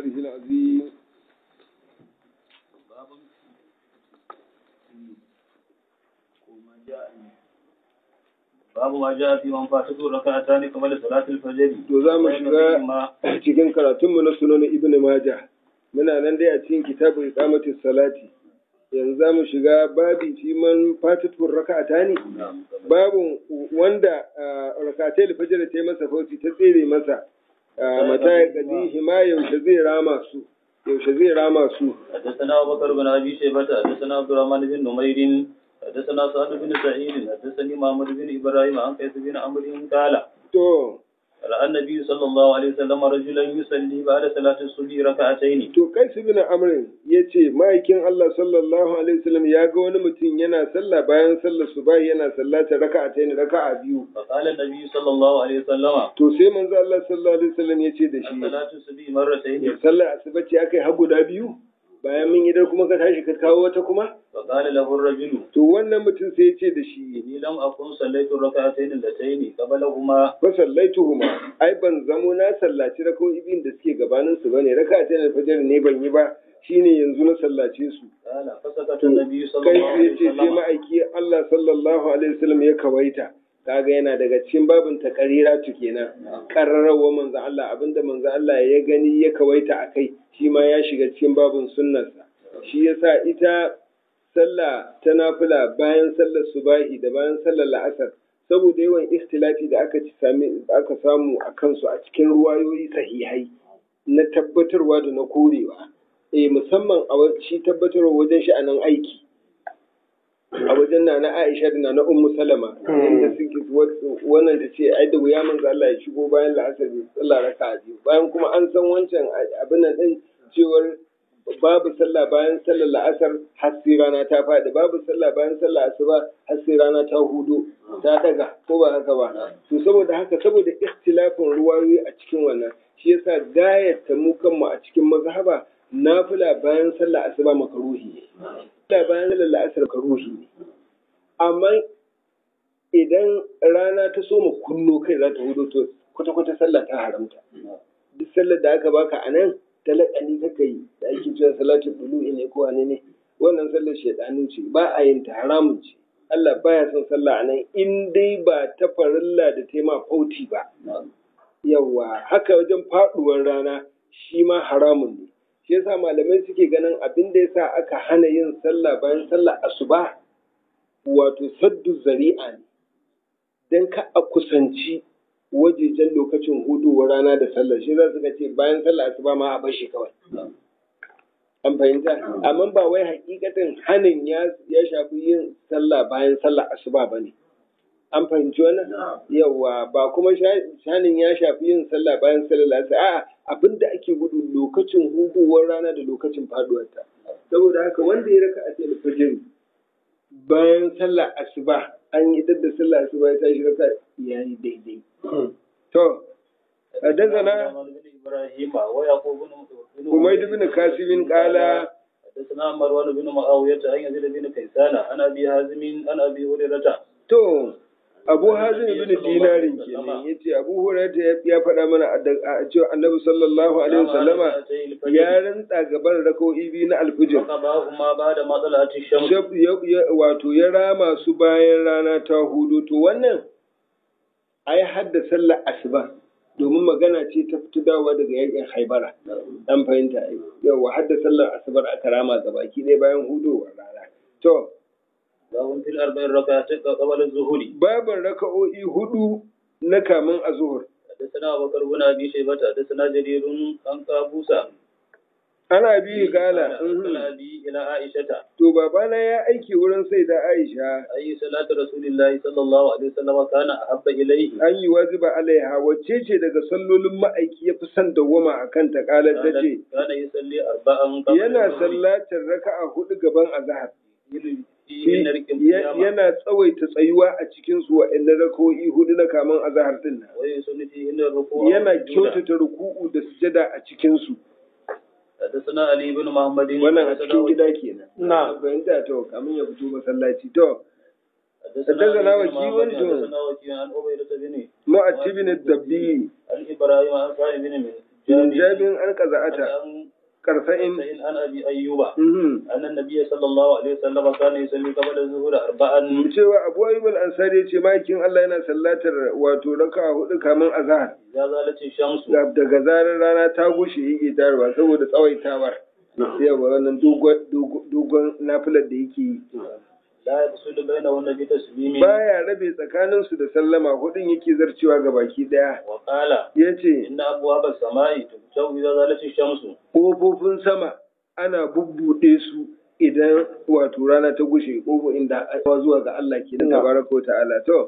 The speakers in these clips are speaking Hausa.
ومقداره العظيم babu ma ja fi man fatatu raka'atani kamar salatul fajr to za mu shiga cikin karatunmu na sunan ibn majah muna nan dai a cikin kitabu iqamatis salati yanzu za mu shiga babi fi man fatatu raka'atani babu wanda raka'atai fajr ta yi masa fauti ta tsere masa mata ya gadi hima yaushe zai rama su yaushe zai rama su حدثنا أبو بكر بن أبي شيبة حدثنا عبد الرحمن بن نمير حدثنا سعد بن سعيد حدثني محمد بن إبراهيم عن قيس بن عمرو قال to رأى النبي صلى الله عليه وسلم رجلا يصلي بعد صلاة الصبح ركعتين to kai su bin amrin ya ce ma'aikin Allah sallallahu alaihi wasallam ya ga wani mutum yana sallah bayan sallar subahi yana sallata raka'a ta raka'a biyu فقال النبي صلى الله عليه وسلم to sai manzo Allah sallallahu alaihi wasallam ya ce da shi الصلاة الصبح مرتين sallar asuba ce akai har guda biyu bayan mun idar kuma ka tashi ka kawo wata kuma فقال له الرجل to wannan mutum sai ya ce da shi إني لم أكن صليت الركعتين اللتين قبلهما fa sallaituhuma ai ban zamo na sallaci raka'o'i biyun da suke gabanin su bane raka'a ta fajr ne ban yi ba shine yanzu na sallace su قال فسكت النبي صلى kai الله sai عليه ce sai وسلم ma'aiki Allah sallallahu alaihi wasallam ya kawaita kaga yana daga cikin babin takarira tu kenan karrarawa manzo Allah abinda manzo Allah ya gani ya kawaita akai shi ma ya shiga cikin babin sunnarsa shi yasa ita sallah ta nafila bayan sallar subahi da bayan sallar la'asar saboda yawan ikhtilafi da aka ci sami aka samu a kansu a cikin ruwayoyi sahihai na tabbatarwa da na korewa eh musamman a wa- shi tabbatarwa wajen sha'anin aiki a wajen na na Aisha da na na Ummu Salama inda suke wa- wannan ta ce ai da wuya manzo Allah ya shigo bayan la'asar ya sallah raka'a biyu bayan kuma an san wancan a- abin nan din cewar babu sallah bayan sallar la'asar har sai rana ta faɗi babu sallah bayan sallar asuba har sai rana ta hudu ta daga ko ba haka ba to saboda haka saboda ikhtilafin ruwayoyi a cikin wannan shi yasa gayar ta mu kanmu a cikin mazhaba nafila bayan sallar asuba makaruhi ne sallah bayan sallar la'asar makaruhi ne amma idan rana ta so mu kunno kai za ta hudu to kwata-kwata sallah ta haramta duk sallar da aka baka a nan talakani kaka yi da ake cewa salatu bulu'i ne ko wane ne wannan sallar shaidanu ce ba a yin ta haramun ce Allah baya son sallah a nan in dai ba ta farilla da tema fauti ba yawa haka wajen faduwar rana shi ma haramun ne shi yasa malamai suke ganin abin da yasa aka hana yin sallah bayan sallah asuba wato saddu zari'a ne dan ka a kusanci wajejen lokacin hudowar rana da sallar shi za su ga ce bayan sallar asuba ma a bashi kawai an fahimta amma ba wai hakikatin hanin ya ya shafi yin sallah bayan sallar asuba ba ne an fahimci wannan yawa ba kuma hanin ya shafi yin sallah bayan sallar asuba a'a abinda ake gudu lokacin hudowar rana da lokacin faduwarta saboda haka wanda ya raka a cikin fajr bayan sallar asuba an yi da sallar asuba ya tashi raka yayi daidai To, حدثنا محمد بن إبراهيم ويعقوب بن حميد بن كاسب قال حدثنا مروان بن معاوية عن يزيد بن كيسان عن أبي هازم عن أبي هريرة To, Abu Hazim ibn Dinarin kenan yace Abu Hurairah ya faɗa mana a cewa Annabi sallallahu alaihi wasallama ya rantsa gaban rako'i biyu na alfijir. فقضاهما بعد ما طلعت الشمس Wato ya rama su bayan rana ta hudu to wannan ai hadda sallar asuba domin magana ce ta fito dawowa daga yakin haibara an fahimta ai yawa hadda sallar asubar aka rama gabaki ɗaya bayan hudowar rana to باب في الأربع ركعات قبل الظهر babin raka'o'i hudu na kamin azuhur حدثنا أبو بكر بن أبي شيبة حدثنا جرير عن قابوسة ana bi gala أرسل أبي إلى عائشة to babana ya aiki wurin sai da Aisha أي صلاة رسول الله صلى الله عليه وسلم كان أحب إليه an yi wajiba alaiha wacce ce daga sallolin ma'aiki ya fi son dawwama a kan ta kalar ta ce كان يصلي أربعا قبل yana الظهر. sallatar raka'a hudu gaban azhar Yin rikin kiyama. yana tsawaita tsayuwa a cikin su wa'annan raka'o'i hudu na kamin azhar din nan Wai sun fi inda ruku. yana kyautata ruku'u da sujada a cikin su حدثنا علي بن محمد wannan a cikin gida kenan نعم. fahimta to kamin ya fito masallaci to حدثنا حدثنا علي بن وكيع محمد وانتم. حدثنا وكيع عن عبيدة بن mu'attibin ad-dabbi عن إبراهيم عن صالح بن jabin an qaza'ata عن karsa'in عن أبي أيوب mhm أن النبي صلى الله عليه وسلم كان يصلي قبل الظهر أربعا cewa Abu Ayyub al-Ansari ya ce makin Allah yana sallatar wato raka'a hudu kaman azhar إذا زالت الشمس daga zarar rana ta gushe yake darwa saboda tsawaitawar yawa wannan dogon dogon nafilar da yake yi لا يفصل بينهن بتسليم baya rabe tsakanin su da sallama hudun yake zarcewa ga baki daya وقال yace إن أبواب السماء تفتح إذا زالت الشمس kofofin sama ana bubbuɗe su idan wato rana ta gushe kofo inda aka zuwa ga Allah ke da tabaraka wa ta'ala to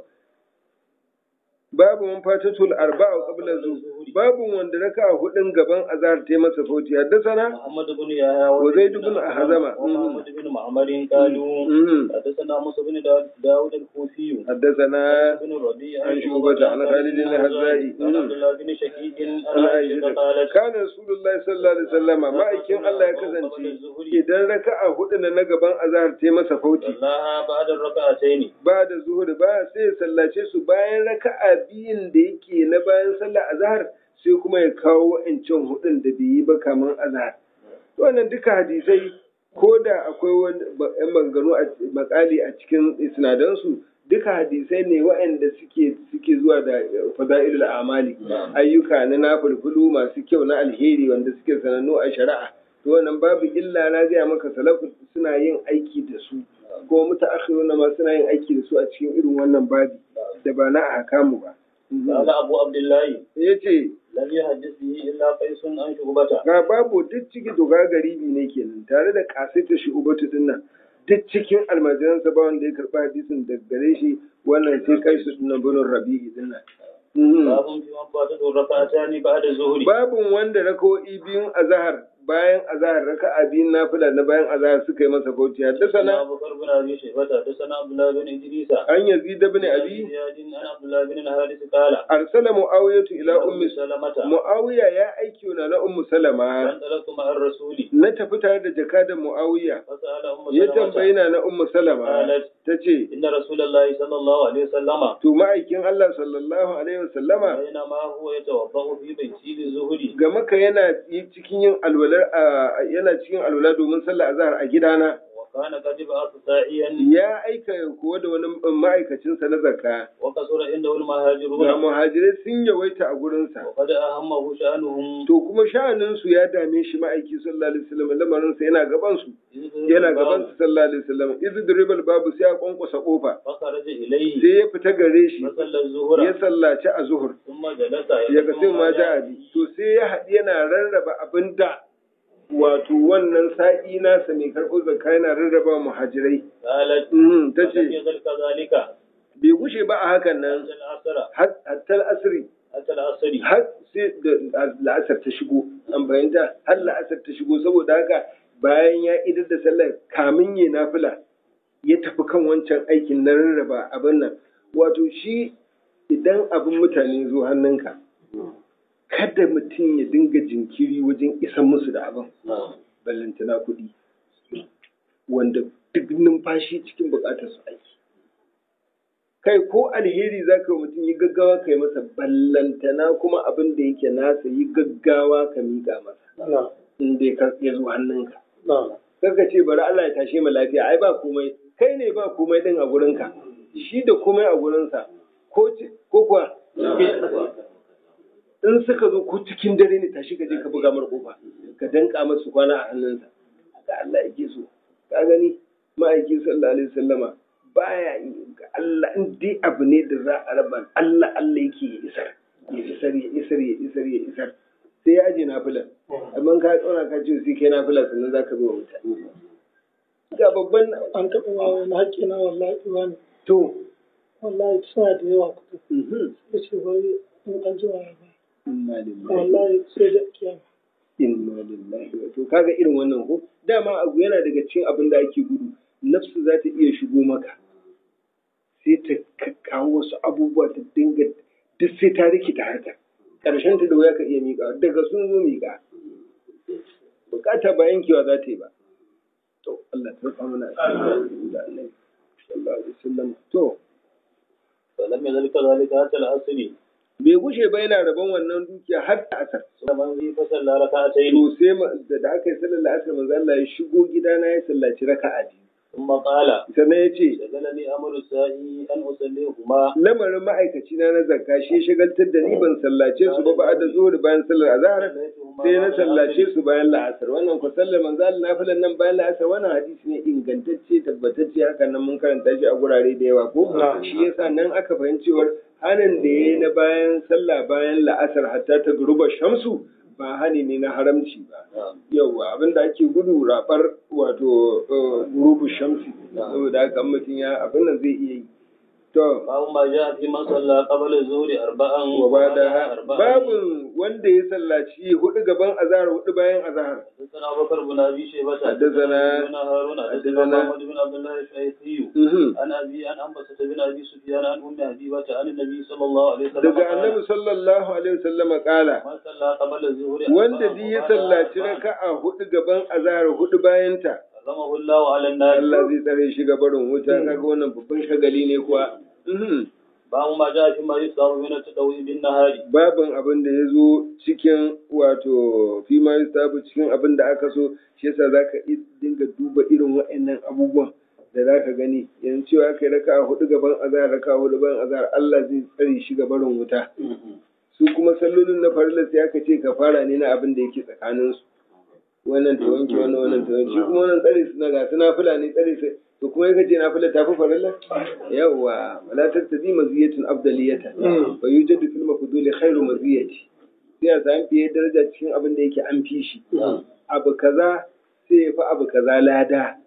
babu man fatatul arba'a qabla zuhur babu wanda raka hudun gaban azhar ta masa fauti haddathana محمد بن يحيى وزيد بن أحزم. ومحمد بن معمر قالوا mhm حدثنا موسى بن دا- داود الكوفي haddathana بن الربيع عن شعبة عن خالد الهزائي. عن عبد الله بن شقيق عن ana عائشة aisha قالت kana rasulullahi sallallahu alaihi wasallama ma'aikin Allah ya kasance idan raka'a hudu na gaban azhar ta masa fauti صلاها بعد الركعتين ba da zuhur ba sai ya sallace su bayan raka'a biyun da yake na bayan sallar azhar sai kuma ya kawo wa'ancan hudun da bai yi ba kaman azhar wannan duka hadisai ko da akwai wani ba- yan maganganu a makali a cikin isnadansu duka hadisai ne waɗanda suke suke zuwa da fada'ilul amali ayyuka na nafulfulu masu kyau na alheri wanda suke sanannu a shari'a to wannan babu illa na gaya maka salafu suna yin aiki da su kuma mutaakhiruna ma suna yin aiki da su a cikin irin wannan babi da ba na ahkamu ba قال أبو عبد الله yace لم يحدث به إلا قيس عن شعبة ga babu duk ciki doga garibi ne kenan tare da kasaita shi ubatu din nan duk cikin almajiransa ba wanda ya karɓi hadisin da gare shi wannan sai kai su dinnan bunin rabi'i din nan Mhm. باب في من فاتته الركعتان بعد الظهر babun wanda rakawo'i biyun azahar bayan azahar raka'a biyun nafila na bayan azahar suka yi masa bauchi haddasa حدثنا أبو بكر بن أبي شيبة حدثنا عبد الله بن إدريس an yazid ibn abi زياد عن عبد الله بن الحارث قال arsala muawiyatu ila ummi سلمة muawiya ya aiki na na ummu salama فانطلقت مع الرسول na tafi tare da jakadan muawiya فسأل أم ya سلمة tambayi na na ummu salama قالت tace إن رسول الله صلى الله عليه وسلم to ma'aikin Allah sallallahu alaihi wasallama بينما هو يتوضأ في بيته للظهر ga maka yana yi cikin yin alwalar a- yana cikin alwala domin sallar azhar a gidana وكان قد بعث ساعيا ya aika kuwa da wani ma'aikacinsa na zakka وكثر عنده ga المهاجرون muhajirai sun yawaita a gurinsa وقد أهمه شأنهم to kuma sha'aninsu ya dame shi ma'aiki sallallahu alaihi wasallam lamarinsa yana gaban su yana gaban su sallallahu alaihi wasallam idh dribal babu sai ya kwankwasa kofa فخرج إليه sai ya fita gare shi فصلى الظهر ya sallaci a zuhur ثم جلس ya ga sai ma ja'abi to sai ya haɗi yana rarraba abinda wato wannan sa'i nasa mai karɓo zakka yana rarraba muhajirai قالت Mhm, ta فلم ce يزل كذلك bai gushe ba a hakan nan حتى العصر har- hatta asiri حتى العصر har sai da la'asar ta shigo an bayanta har la'asar ta shigo saboda haka bayan ya idar da sallar kamin ya nafila ya tafi kan wancan aikin na rarraba abin nan wato shi idan abin mutane zo hannunka kada mutum ya dinga jinkiri wajen isan musu da abin ballantana kuɗi wanda duk numfashi cikin buƙatar su aiki kai ko alheri za ka yi mutum yi gaggawa ka yi masa ballantana kuma abin da yake nasa yi gaggawa ka miƙa masa in dai ka ya zo hannunka Kaka ce bari Allah ya tashe mu lafiya ai ba komai kai ne ba komai din a gurinka shi da komai a gurinsa ko ci- ko kuwa in suka zo ko cikin dare ne tashi ka je ka buga mar kofa ka danka masu kwana a hannunsa ga Allah yake so ka gani ma'aiki sallallahu alaihi wasallama baya yi ga Allah in dai abu ne da za a raba Allah Allah yake ya isar ya isar ya isar ya isar ya isar sai ya aje nafilan amma ka tsora ka ce sai kai nafila sannan zaka bi wa mutane ga babban an taɓa wa wani haƙƙi na wallahi wani to wallahi suna da yawa kuɗi mhm. sai ce wai in an ji waya ba inna lillahi wallahi sai da kiyama inna lillahi wa to kaga irin wannan ko dama abu yana daga cikin abin da ake gudu nafsu za ta iya shigo maka sai ta ka- kawo wasu abubuwa ta dinga duk sai ta rikita haka ƙarshen ta da wuya ka iya miƙa daga sun zo miƙa bukata ba yankewa za ta yi ba to Allah ta rufa mana asiri da Allah sallallahu alaihi wasallam to فلم يزل كذلك حتى العصر bai bai gushe ba yana rabon wannan dukiya har ta asar ثم من فصلى ركعتين to sai ma- da da aka yi sallar la'asar manzo Allah ya shigo gidana ya sallaci raka'a biyu ثم قال sannan ya ce شغلني أمر السائي أن أصليهما lamarin ma'aikaci na na zakka shi ya shagaltar da ni ban sallace su ba ba da zuhur bayan sallar azhar sai na sallace su bayan la'asar wannan ku sallar manzo Allah nafilan nan bayan la'asar wannan hadisi ne ingantacce tabbatacce haka nan mun karanta shi a gurare da yawa ko shi yasa nan aka fahimci cewar hanin da yayi na bayan sallah bayan la'asar hatta ta guruba shamsu ba hani ne na haramci ba yauwa abinda ake gudu rabar wato eh, gurubu shamsi saboda haka in mutum ya abin nan zai iya yi to باب ما جاء في من صلى قبل الظهر أربعا wa ba da أربعا babin wanda ya sallaci hudu gaban azahar hudu bayan azahar حدثنا أبو بكر بن أبي شيبة حدثنا- بن هارون حدثنا حدثنا- محمد بن عبد الله الشيخي Mhm. عن أبي عن أنبسة بن أبي سفيان عن أم حبيبة عن النبي صلى الله عليه وسلم daga قال annabi sallallahu alaihi wasallama kala من صلى قبل الظهر wanda أربعا duk ya وبعد sallaci أربعا raka'a hudu gaban azahar hudu bayanta حرمه الله على النار Allah zai tsare shi ga barin wuta kaga wannan babban shagali ne kuwa Mhm. باب ما جاء فيما يصاب من التدوي بالنهار babin abin da ya zo cikin wato fi ma yustabu cikin abin da aka so shi yasa zaka i- dinga duba irin waɗannan abubuwan da zaka gani yanzu cewa kai raka hudu gaban azhar raka hudu bayan azhar Allah zai tsare shi ga barin wuta su kuma sallolin na farilla sai aka ce ka fara ne na abin da yake tsakanin su wannan ta wanke wannan wannan ta wanke shi kuma wannan tsare su na ga su nafila ne tsare su to kuma yake ce nafila ta fi farilla yawwa wala tattadi maziyatun afdaliyatan fa yujadu fil mafduli khairu maziyati sai a samu fiye daraja cikin abin da yake an fi shi abu kaza sai ya fi abu kaza lada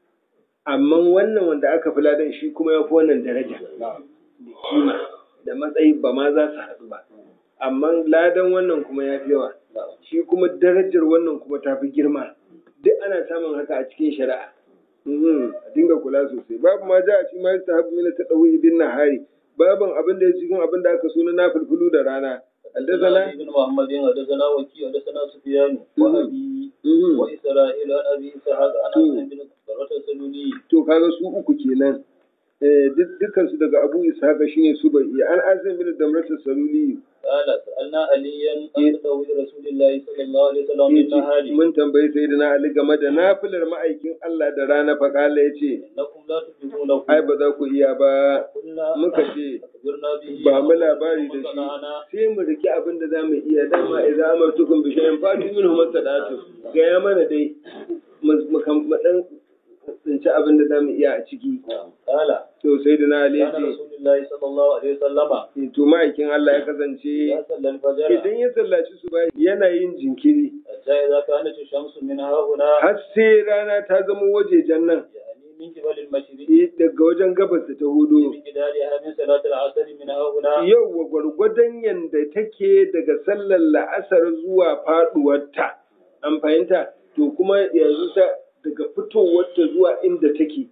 amma wannan wanda aka fi ladan shi kuma ya fi wannan daraja da kima da matsayi ba ma za su haɗu ba amma ladan wannan kuma ya fi yawa shi kuma darajar wannan kuma ta fi girma duk ana samun haka a cikin shari'a Mhm, a dinga kula sosai babu ma ja a cikin ma ta habu mina ta ɗauyi bin nahari babin abin da ya cikin abin da aka so na nafilfilu da rana حدثنا حدثنا ابن محمد حدثنا وكيع حدثنا سفيان وابي Mhm. واسرائيل عن ابي اسحاق عن مم. انس بن ضرة السلولي to kaga su uku kenan eh duk dukkan su daga Abu Ishaqa shine su bai an azim bin damrata saluli قال سالنا عليا عن تدوي رسول الله صلى الله عليه وسلم بالنهار mun tambayi sayyidina Ali game da nafilar ma'aikin Allah da rana fa kala yace انكم لا تفلحون ai ba za ku iya ba قلنا muka ce اخبرنا به ba mu labari da فصنعنا. shi sai mu riki abin da zamu iya dama idan amartukum bi shay'in fatu minhu masadatu ga ya mana dai mu mu kan- mu dan tsinci abin da zamu iya a ciki قال to sayyidina Ali كان yace رسول الله صلى الله عليه وسلم to ma'aikin Allah ya kasance إذا صلى الفجر idan ya sallaci su bai yana yin jinkiri حتى إذا كانت الشمس من ها هنا har sai rana ta zama wajejen nan يعني من قبل المشرق eh, daga wajen gabas da ta hudu بمقدارها من صلاة العصر من ها هنا yau wa gwargwadon yanda take daga sallar la'asar zuwa faduwarta an fahimta to kuma yanzu ta daga fitowarta zuwa inda take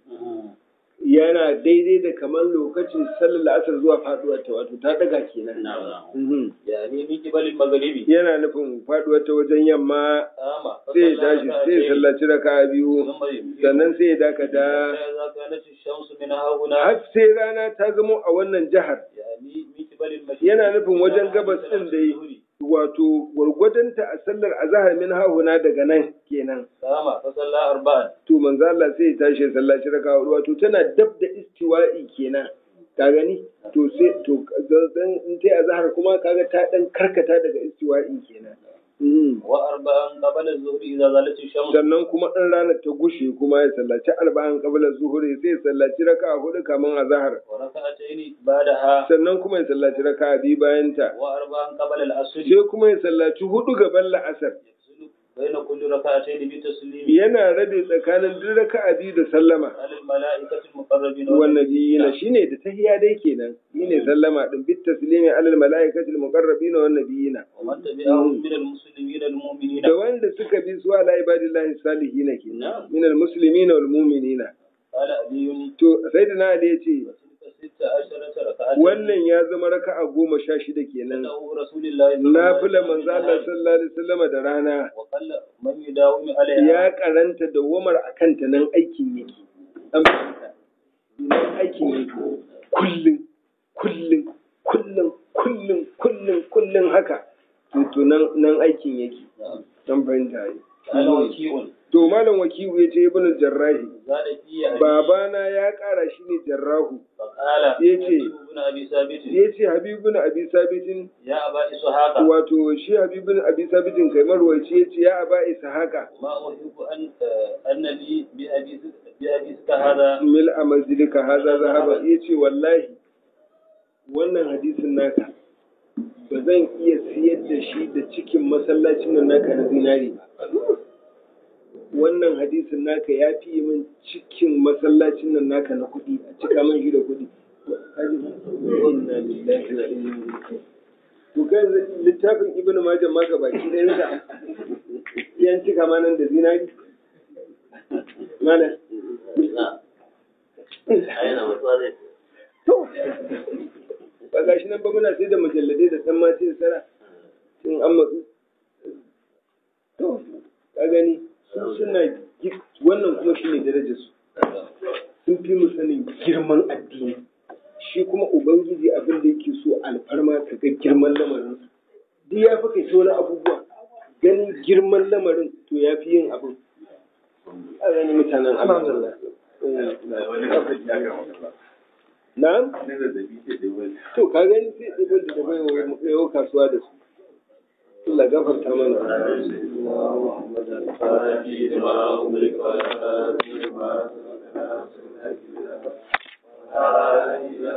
yana daidai da kamar lokacin sallar la'asar zuwa faduwarta wato ta daga kenan Mhm. يعني من قبل المغرب yana nufin faduwarta wajen yamma آما sai ya tashi sai ya sallaci raka biyu ثم يمكن sannan sai ya dakata حتى إذا كانت الشمس من ها هنا har sai rana ta zama a wannan jihar يعني من قبل المشرق yana nufin wajen gabas ɗin da yi wato gwargwadonta a sallar azahar min hahuna daga nan kenan آما فصلى أربعا to manzo Allah sai ya tashi ya sallaci raka hudu wato tana dab da istiwa'i kenan ka gani to sai to dan in tai azahar kuma kaga ta dan karkata daga istiwa'i kenan Mhm. وأربعا قبل الظهر إذا زالت الشمس sannan kuma in ranar ta gushe kuma ya sallaci arba'in qabla zuhuri sai ya sallaci raka hudu kamin azahar وركعتين بعدها sannan kuma ya sallaci raka biyu bayan ta وأربعا قبل العصر sai kuma ya sallaci hudu gaban la'asar يفصل بين كل ركعتين بتسليم yana rabe tsakanin duk raka'a biyu da sallama على الملائكة المقربين wannabiyina shine da tahiya dai kenan shine sallama din bit taslimi alal malaikati al muqarrabina wan nabiyina ومن تبعهم من المسلمين المؤمنين da wanda suka bi su ala ibadillahi salihin kenan min al muslimina wal mu'minina قال علي to sayyidina ali yace وتلك ست عشرة ركعة wannan ya zama raka'a goma sha shida kenan له رسول الله صلى الله عليه nafila وسلم manzo Allah sallallahu alaihi wasallam da rana وقل من يداوم عليها ya karanta da wamar akan ta nan aikin yake an fahimta nan aikin yake kullum kullum kullum kullum kullum kullum haka to to nan nan aikin yake dan fahimta yi قال وكيع to malam wakiu ya ce ibn jarrahi زاد في أبي babana ya kara shi ne jarrahu فقال يجي. حبيب بن أبي ثابت ya ce habibun abi sabitin يا أبا إسحاق wato shi habibun abi sabitin kai marwaci ya ce ya aba ishaqa ما أحب أن أن لي بأبي بأبي هذا mil a manzilika haza zahaba ya ce wallahi wannan hadisin naka ba zan iya siyar da shi da cikin masallacin nan naka na zinari ba wannan hadisin naka ya fi min cikin masallacin nan naka na kuɗi a cika man shi da kuɗi inna lillahi wa inna ilaihi raji'un. to kai littafin ibnu majah ma gabaki ɗayan sa yan cika ma nan da zinari malam To, ba gashi nan ba muna sai da mujalladai da san mace da sara sun an matsu. To, ka gani, su suna gi- wannan kuma shi ne darajar su. Sun fi mu sanin girman addini. Shi kuma Ubangiji abin da yake so alfarma ka ga girman lamarin su. Duk ya fi kai ta wani abubuwa. Ganin girman lamarin to ya fi yin abin. A gani mutanen Allah. Na'am? To ka gani sai ɗiban da bai wa yau kasuwa da su. Allah gafarta mana. Thank you.